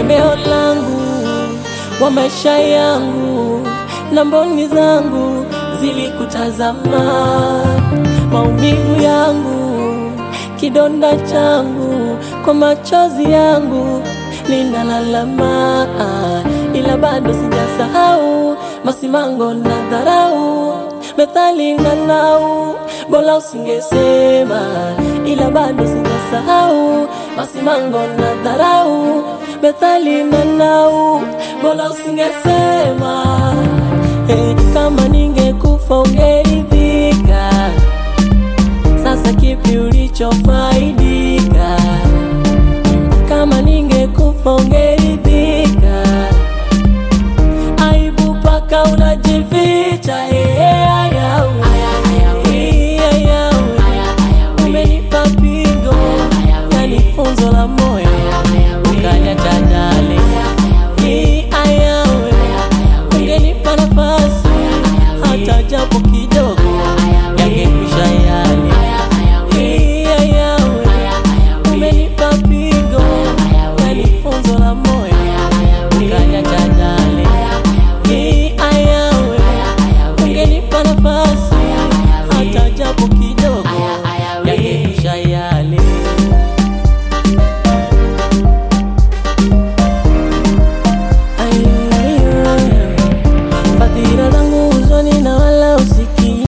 tegemeo langu wa maisha yangu na mboni zangu zilikutazama, maumivu yangu, kidonda changu, kwa machozi yangu ninalalama, ila bado sijasahau masimango na dharau, methali na nau, bora usingesema, ila bado sijasahau masimango na dharau, methali na nau, bora usingesema. Hey, kama ningekufa ungeri